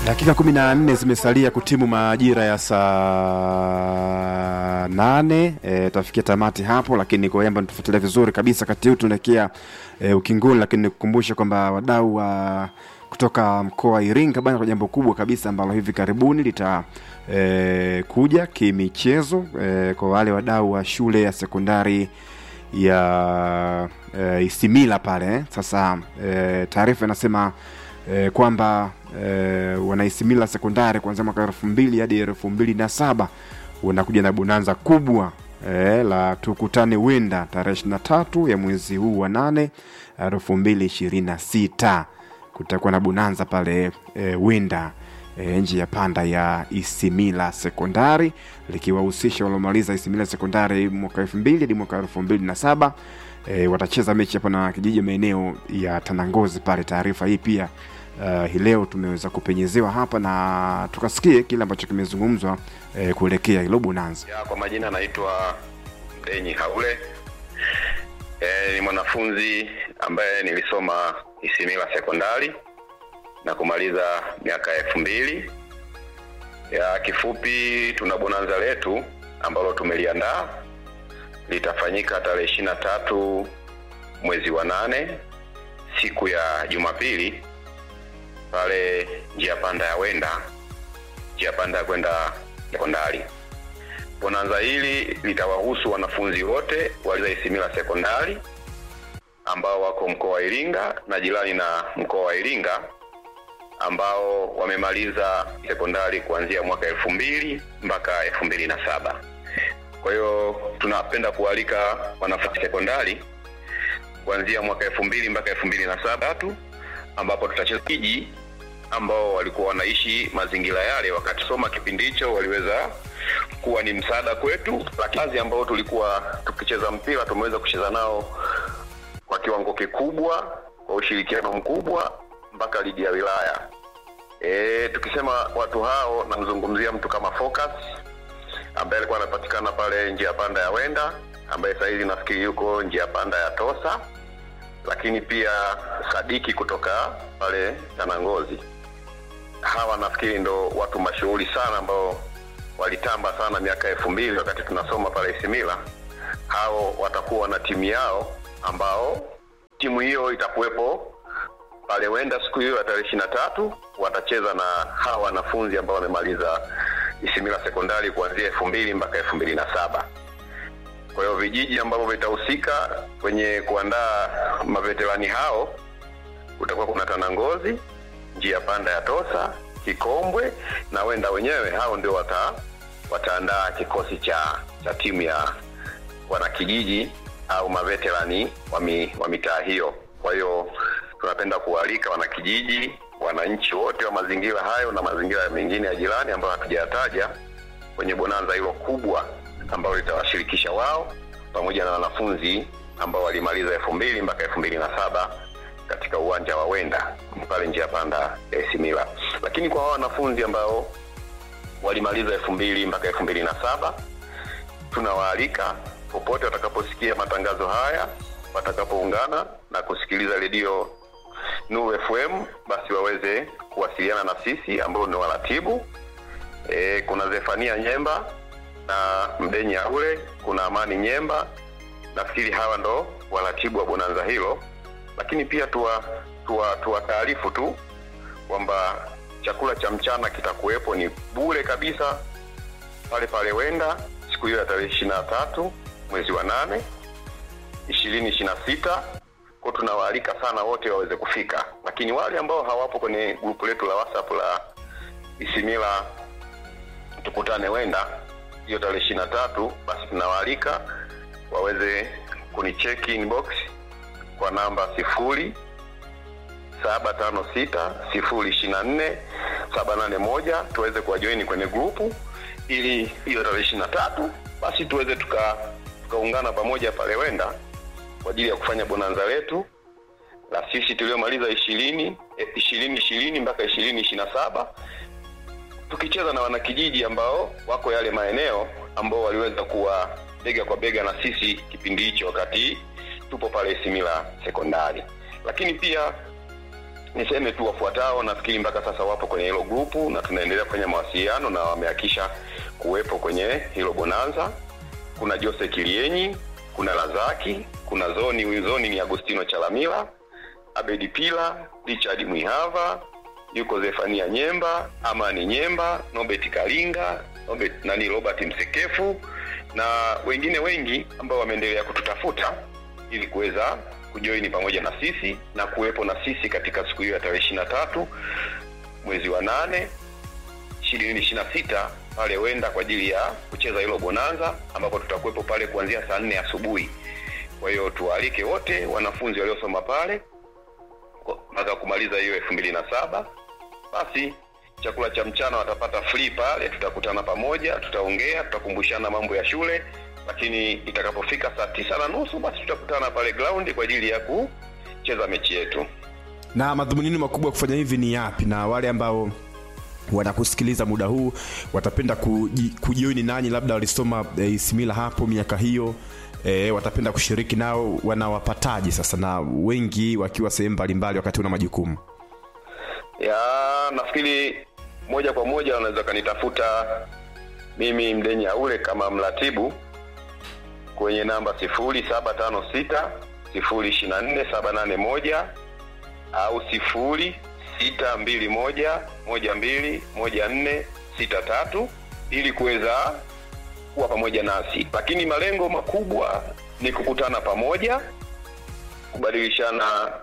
Dakika kumi na nne zimesalia kutimu majira ya saa nane. E, tutafikia tamati hapo, lakini kwa yamba tufuatilia vizuri kabisa. Kati huu tunaelekea e, ukingoni, lakini nikukumbusha kwamba wadau wa kutoka mkoa wa Iringa bana, kwa jambo kubwa kabisa ambalo hivi karibuni lita e, kuja kimichezo e, kwa wale wadau wa shule ya sekondari ya e, Isimila pale eh. Sasa e, taarifa inasema e, kwamba e, wanaisimila sekondari kuanzia mwaka elfu mbili hadi elfu mbili na saba wanakuja na bonanza kubwa e, la tukutane wenda tarehe ishirini na tatu ya mwezi huu wa nane elfu mbili ishirini na sita kutakuwa na bonanza pale e, wenda e, nje ya panda ya Isimila sekondari likiwahusisha waliomaliza Isimila sekondari mwaka elfu mbili hadi mwaka elfu mbili na saba e, watacheza mechi hapo na kijiji maeneo ya Tanangozi pale. Taarifa hii pia uh, hii leo tumeweza kupenyezewa hapa na tukasikie kile ambacho kimezungumzwa e, kuelekea hilo bonanza. Ya, kwa majina naitwa Mdenyi Haule. E, ni mwanafunzi ambaye nilisoma Isimila sekondari na kumaliza miaka elfu mbili. Ya kifupi, tuna bonanza letu ambalo tumeliandaa litafanyika tarehe ishirini na tatu mwezi wa nane siku ya Jumapili pale njia panda ya Wenda, njia panda ya kwenda sekondari. Bonanza hili litawahusu wanafunzi wote waliza Isimila sekondari ambao wako mkoa wa Iringa na jirani na mkoa wa Iringa ambao wamemaliza sekondari kuanzia mwaka elfu mbili mpaka elfu mbili na saba. Kwa hiyo tunapenda kualika wanafunzi sekondari kuanzia mwaka elfu mbili mpaka elfu mbili na saba tu ambapo tutacheza kiji ambao walikuwa wanaishi mazingira yale wakati soma kipindi hicho waliweza kuwa ni msaada kwetu, lakini ambao tulikuwa tukicheza mpira tumeweza kucheza nao kwa kiwango kikubwa, kwa ushirikiano mkubwa mpaka ligi ya wilaya. E, tukisema watu hao, namzungumzia mtu kama Focus ambaye alikuwa anapatikana pale njia panda ya Wenda, ambaye sasa hivi nafikiri yuko njia panda ya Tosa, lakini pia Sadiki kutoka pale Tanangozi. Hawa nafikiri ndo watu mashuhuri sana ambao walitamba sana miaka elfu mbili wakati tunasoma pale Isimila. Hao watakuwa na timu yao ambao timu hiyo itakuwepo pale Wenda siku hiyo ya tarehe ishirini na tatu watacheza na hawa wanafunzi ambao wamemaliza Isimila sekondari kuanzia elfu mbili mpaka elfu mbili na saba. Kwa hiyo vijiji ambavyo vitahusika kwenye kuandaa maveterani hao kutakuwa kuna Tanangozi, njia panda ya Tosa, Kikombwe na Wenda wenyewe. Hao ndio wata wataandaa kikosi cha cha timu ya wanakijiji au maveterani wa mi, wa mitaa hiyo. Kwa hiyo tunapenda kualika wanakijiji, wananchi wote wa mazingira hayo na mazingira mengine ya jirani ambayo hatujayataja kwenye bonanza hilo kubwa ambalo litawashirikisha wao pamoja na wanafunzi ambao walimaliza elfu mbili mpaka elfu mbili na saba katika uwanja wa Wenda pale njia panda ya Isimila. Lakini kwa hao wanafunzi ambao walimaliza elfu mbili mpaka elfu mbili na saba tunawaalika popote watakaposikia matangazo haya, watakapoungana na kusikiliza redio Nuru FM, basi waweze kuwasiliana na sisi ambao ni waratibu. E, kuna Zefania Nyemba na Mdenyi Aule, kuna Amani Nyemba. Nafikiri hawa ndo waratibu wa bonanza hilo, lakini pia tuwa tuwa tuwataarifu tu kwamba chakula cha mchana kitakuwepo ni bure kabisa pale pale Wenda siku hiyo ya tarehe ishirini na tatu mwezi wa nane ishirini ishirini na sita kwa tunawaalika sana wote waweze kufika, lakini wale ambao hawapo kwenye grupu letu la WhatsApp la Isimila tukutane Wenda hiyo tarehe ishirini na tatu basi tunawaalika waweze kunicheki inbox kwa namba sifuri saba tano sita sifuri ishirini na nne saba nane moja tuweze kuwajoini kwenye grupu ili hiyo tarehe ishirini na tatu basi tuweze tuka tukaungana pamoja pale Wenda kwa ajili ya kufanya bonanza letu la sisi tuliomaliza ishirini ishirini ishirini mpaka ishirini ishirini na saba tukicheza na wanakijiji ambao wako yale maeneo ambao waliweza kuwa bega kwa bega na sisi kipindi hicho wakati tupo pale Isimila sekondari. Lakini pia niseme tu wafuatao, nafikiri mpaka sasa wapo kwenye hilo grupu na tunaendelea kufanya mawasiliano na wamehakisha kuwepo kwenye hilo bonanza. Kuna Jose Kilienyi, kuna Lazaki, kuna Zoni, Zoni ni Agostino Chalamila, Abedi Pila, Richard Mwihava, yuko Zefania Nyemba, Amani Nyemba, Nobert Kalinga, Nobert, nani Robert Msekefu na wengine wengi ambao wameendelea kututafuta ili kuweza kujoini pamoja na sisi na kuwepo na sisi katika siku hiyo ya tarehe ishirini na tatu mwezi wa nane ishirini ishirini na sita pale wenda kwa ajili ya kucheza hilo bonanza ambapo tutakuwepo pale kuanzia saa nne asubuhi. Kwa hiyo tuwaalike wote wanafunzi waliosoma pale mpaka kumaliza hiyo elfu mbili na saba basi chakula cha mchana watapata free pale, tutakutana pamoja, tutaongea, tutakumbushana mambo ya shule, lakini itakapofika saa tisa na nusu basi tutakutana pale ground kwa ajili ya kucheza mechi yetu. na madhumuni yenu makubwa ya kufanya hivi ni yapi na wale ambao wanakusikiliza muda huu watapenda kuji- kujioni nanyi labda walisoma e, isimila hapo miaka hiyo e, watapenda kushiriki nao wanawapataji sasa na wengi wakiwa sehemu mbalimbali wakati una majukumu ya nafikiri moja kwa moja wanaweza kanitafuta mimi mdeni aule kama mratibu kwenye namba sifuri saba tano sita sifuri ishirini na nne saba nane moja au sifuri sita mbili moja moja mbili moja nne sita tatu ili kuweza kuwa pamoja nasi lakini malengo makubwa ni kukutana pamoja kubadilishana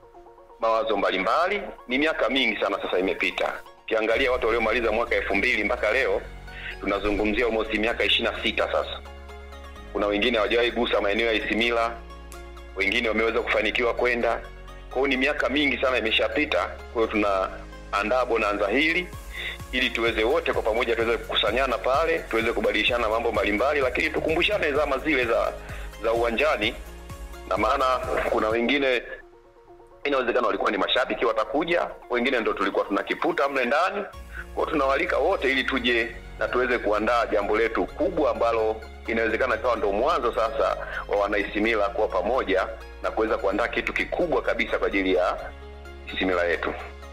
mawazo mbalimbali. Ni miaka mingi sana sasa imepita. Ukiangalia watu waliomaliza mwaka elfu mbili mpaka leo tunazungumzia almost miaka ishirini na sita sasa. Kuna wengine hawajawahi gusa maeneo ya Isimila, wengine wameweza kufanikiwa kwenda. Kwa hiyo ni miaka mingi sana imeshapita. Kwa hiyo tunaandaa bonanza hili ili tuweze wote kwa pamoja tuweze kukusanyana pale, tuweze kubadilishana mambo mbalimbali, lakini tukumbushane zama zile za za uwanjani, na maana kuna wengine inawezekana walikuwa ni mashabiki watakuja, wengine ndo tulikuwa tunakiputa mle ndani. Kwa hiyo tunawalika wote ili tuje na tuweze kuandaa jambo letu kubwa ambalo inawezekana kawa ndo mwanzo sasa wa wanaisimila kuwa pamoja na kuweza kuandaa kitu kikubwa kabisa kwa ajili ya isimila yetu.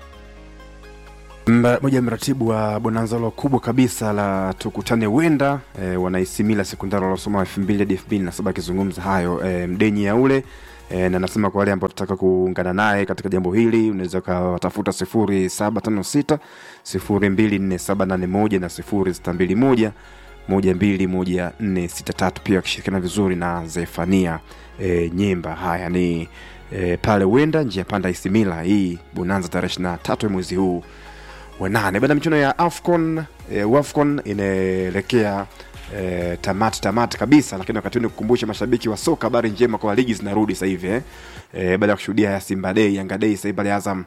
Mba- moja ya mratibu wa bonanza lo kubwa kabisa la tukutane wenda e, wanaisimila sekondari waliosoma elfu mbili hadi elfu mbili na saba akizungumza hayo e, mdenyi ya ule e, na nasema kwa wale ambao tutaka kuungana naye katika jambo hili unaweza ukawatafuta sifuri saba tano sita sifuri mbili nne saba nane moja na sifuri sita mbili moja moja mbili moja nne sita tatu pia wakishirikiana vizuri na zefania e, nyemba haya ni e, pale wenda njia panda isimila hii bonanza tarehe ishiri na tatu ya mwezi huu wa nane baada ya michuano ya afcon e, wafcon inaelekea e, tamati tamati kabisa lakini wakati huu ni kukumbusha mashabiki wa soka habari njema kwa ligi zinarudi sasa hivi eh. e, baada ya kushuhudia ya simba dei yanga dei sasa hivi pale azam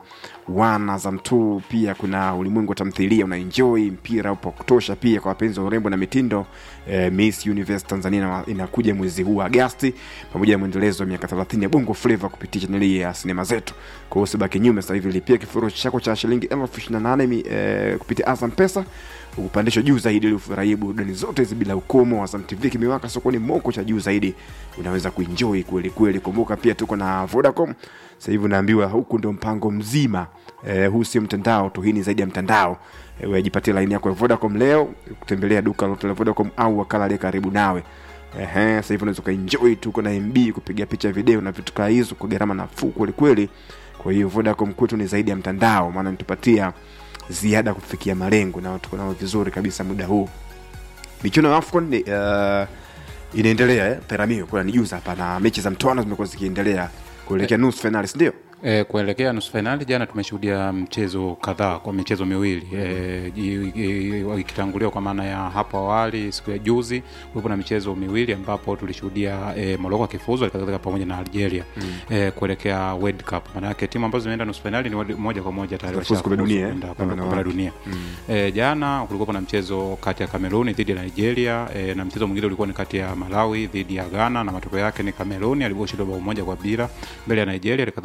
1 azam 2 pia kuna ulimwengu wa tamthilia unaenjoy mpira upo wa kutosha pia kwa wapenzi wa urembo na mitindo e, miss universe tanzania ina- inakuja mwezi huu wa agasti pamoja na mwendelezo wa miaka 30 ya bongo flava kupitia chaneli ya sinema zetu kwa hiyo usibaki nyuma sasa hivi lipia kifurushi chako cha shilingi elfu ishirini na nane mi- eh, kupitia azam pesa ukupandishwa juu zaidi ili ufurahie burudani zote hizi bila ukomo azam tv kimewaka sokoni moko cha juu zaidi unaweza kuenjoy kweli kweli kumbuka pia tuko na vodacom sasa hivi unaambiwa huku ndio mpango mzima eh, huu sio mtandao tu hii ni zaidi ya mtandao eh, wejipatie laini yako ya vodacom leo kutembelea duka lolote la vodacom au wakala aliye karibu nawe Ehe, sasa hivi unaweza ukaenjoy tu uko na mb kupiga picha video na vitu kaa hizo kwa gharama nafuu kwelikweli kwa hiyo vodacom kwetu ni zaidi ya mtandao maana nitupatia ziada kufikia malengo na tuko nao vizuri kabisa muda huu michuano ya afcon ni, uh, inaendelea eh? peramio kuna nijuza hapa na mechi za mtoano zimekuwa zikiendelea kuelekea nusu finali sindio E, kuelekea nusu fainali jana tumeshuhudia mchezo kadhaa kwa michezo miwili e, i- i- ikitanguliwa kwa maana ya hapo awali siku ya juzi kulikuwa na michezo miwili ambapo tulishuhudia e, Morocco akifuzu alikadhalika pamoja na Algeria mm. e, kuelekea World Cup. Maana yake timu ambazo zimeenda nusu fainali ni wadi- moja kwa moja tayari Zitafuzu kombe washafuzu dunia, eh, kwenda na kombe- kombe la wanawake. dunia e, jana kulikuwa na mchezo kati ya Kameruni dhidi ya Nigeria e, na mchezo mwingine ulikuwa ni kati ya Malawi dhidi ya Ghana na matokeo yake ni Kameruni alivyoshinda bao moja kwa bila mbele ya Nigeria, halikadhalika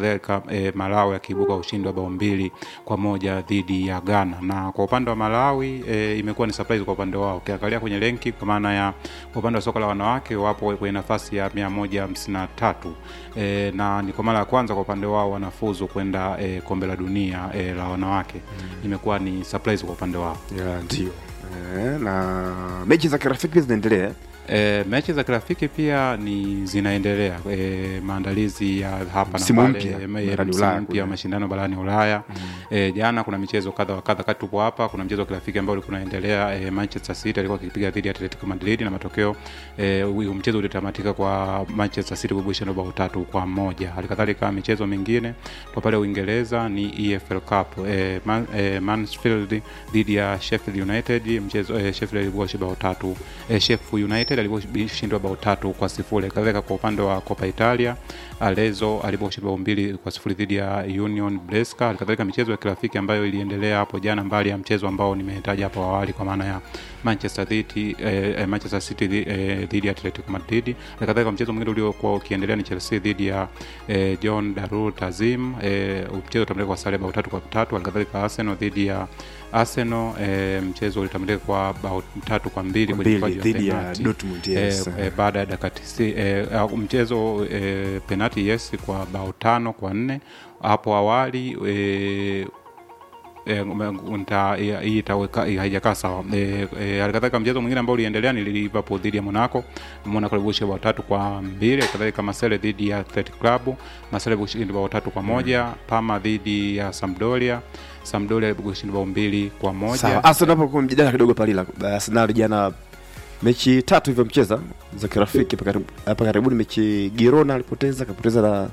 tumeshuhudia e, Malawi akiibuka ushindi wa bao mbili kwa moja dhidi ya Ghana, na kwa upande wa Malawi e, imekuwa ni surprise kwa upande wao. Ukiangalia kwenye renki, kwa maana ya kwa upande wa soka la wanawake wapo kwenye nafasi ya mia moja hamsini na tatu e, na ni kwa mara ya kwanza kwa upande wao wanafuzu kwenda e, kombe la dunia e, la wanawake mm. Imekuwa ni surprise kwa upande wao. ya ndio eh, na mechi za kirafiki pia zinaendelea E, mechi za kirafiki pia ni zinaendelea e, maandalizi ya hapa Msimu na pale mpya e, barani msimu Ulaya mpya kule. wa mashindano barani Ulaya mm. e, jana kuna michezo kadha wa kadha kati tupo hapa kuna mchezo wa kirafiki ambao ulikuwa unaendelea e, Manchester City alikuwa akipiga dhidi ya Atletico Madrid na matokeo e, u- mchezo ulitamatika kwa Manchester City kubusha bao tatu kwa moja halikadhalika michezo mingine kwa pale Uingereza ni EFL Cup e, Man, e, Mansfield dhidi ya Sheffield United mchezo e, Sheffield alikuwa bao tatu e, Sheffield United alikuwa bao tatu kwa sifuri kadhalika kwa upande wa Copa Italia Alezo aliposhinda bao mbili kwa sifuri dhidi ya Union Brescia halikadhalika michezo ya kirafiki ambayo iliendelea hapo jana mbali ya mchezo ambao nimetaja hapo awali kwa maana ya Manchester City eh, Manchester City dhi- eh, dhidi ya Atletico Madrid halikadhalika mchezo mwingine uliokuwa ukiendelea ni Chelsea dhidi ya eh, John Darul Tazim eh, mchezo utamilika kwa sare bao tatu kwa tatu halikadhalika Arsenal dhidi ya Arsenal eh, mchezo ulitamilika kwa bao tatu kwa mbili kwenye mbili mkwaju wa dhidi ya penalti. Dortmund yes. Eh, eh, baada ya dakika tisi eh, au mchezo eh, penati yes kwa bao tano kwa nne hapo awali eh, eh, nta- eh, hii itaweka hii haijakaa sawa eh, eh, halikadhalika mchezo mwingine ambao uliendelea ni Liverpool dhidi ya Monaco Monaco ilivusha bao tatu kwa mbili halikadhalika Marseille dhidi ya Athletic Club Marseille ilivusha bao tatu kwa moja Parma dhidi ya Sampdoria Sampdoria ilivusha bao mbili kwa moja sawa Arsenal hapo kwa mjadala kidogo palila Arsenal jana mechi tatu hivyo mcheza za kirafiki hapa karibu- hapa karibuni mechi Girona alipoteza akapoteza na,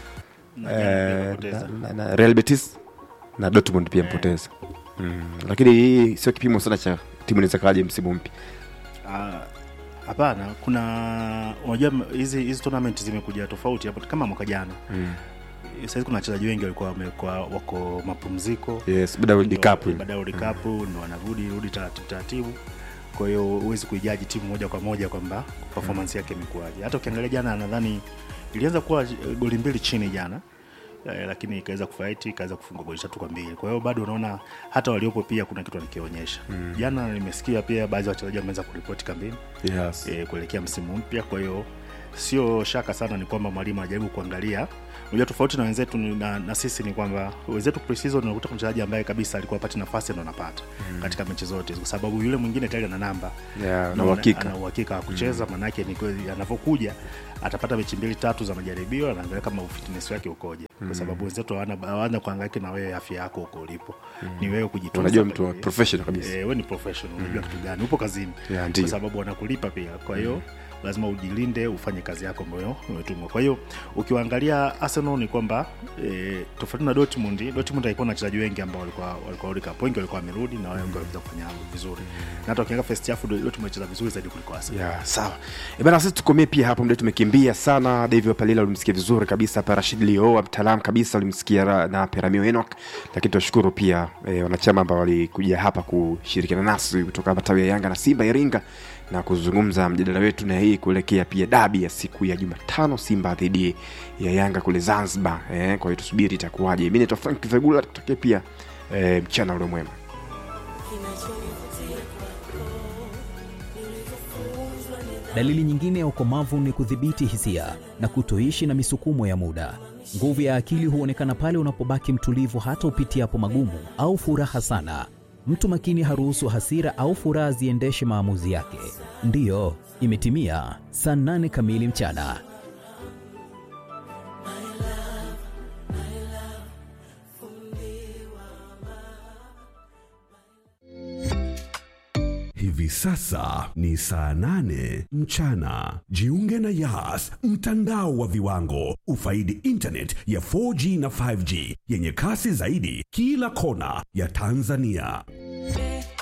eh, na, na, na Real Betis na Dortmund pia mpoteza mm. lakini hii sio kipimo sana cha timu inaweza kaje msimu mpya Ah, hapana kuna unajua m- hizi hizi tournament zimekuja tofauti hapo kama mwaka jana mm. saizi kuna wachezaji wengi walikuwa wamekuwa wako mapumziko yes baada ya World Ndo- Cup baada ya World Cup ndo wanarudi rudi taratibu taratibu kwa hiyo huwezi kuijaji timu moja kwa moja kwamba performance yake imekuwaje hata ukiangalia jana nadhani ilianza kuwa eh, goli mbili chini jana eh, lakini ikaweza kufaiti ikaweza kufunga goli tatu kwa mbili kwa hiyo bado unaona hata waliopo pia kuna kitu wanakionyesha mm. jana nimesikia pia baadhi ya wachezaji wameweza kuripoti kambini yes. e, kuelekea msimu mpya kwa hiyo sio shaka sana ni kwamba mwalimu anajaribu kuangalia unajua tofauti na wenzetu ni- na, na sisi ni kwamba wenzetu preseason unakuta mchezaji ambaye kabisa alikuwa apati nafasi ndo anapata mm. katika mechi zote kwa sababu yule mwingine tayari ana namba Yeah, na Na uhakika. ana uhakika wa kucheza maanake ni kweli anavyokuja atapata mechi mbili tatu za majaribio anaangalia kama fitness wake ukoje kwa sababu wenzetu hawana hawana kuangaika na wewe afya yako huko ulipo ni wewe kujitunza unajua mtu wa pekee. professional kabisa Eh, wewe ni professional unajua kitu gani upo kazini Yeah, ndio. kwa sababu wanakulipa pia kwa hiyo lazima ujilinde ufanye kazi yako ambayo umetumwa kwa hiyo ukiwaangalia arsenal ni kwamba e, tofauti na dortmund dortmund haikuwa na wachezaji wengi ambao walikuwa walikuwa World Cup. wengi walikuwa wamerudi na wengi waliweza kufanya vizuri na hata ukiangalia first half dortmund alicheza vizuri zaidi kuliko arsenal ya sawa E bana sisi tukomee pia hapo mda tumekimbia sana david wapalila ulimsikia vizuri kabisa hapa rashid lioa mtaalam kabisa ulimsikia ra- na peramio enok lakini tunashukuru pia e, wanachama ambao walikuja hapa kushirikiana nasi kutoka matawi ya yanga na simba iringa na kuzungumza mjadala wetu na hii kuelekea pia dabi ya siku ya jumatano simba dhidi ya yanga kule zanzibar e, kwa hiyo tusubiri itakuwaje mi naitwa frank vegula tutokee pia e, mchana ule mwema Dalili nyingine ya ukomavu ni kudhibiti hisia na kutoishi na misukumo ya muda. Nguvu ya akili huonekana pale unapobaki mtulivu hata upitiapo magumu au furaha sana. Mtu makini haruhusu hasira au furaha ziendeshe maamuzi yake. Ndiyo, imetimia saa nane kamili mchana. Hivi sasa ni saa nane mchana. Jiunge na Yas, mtandao wa viwango. Ufaidi internet ya 4G na 5G yenye kasi zaidi kila kona ya Tanzania.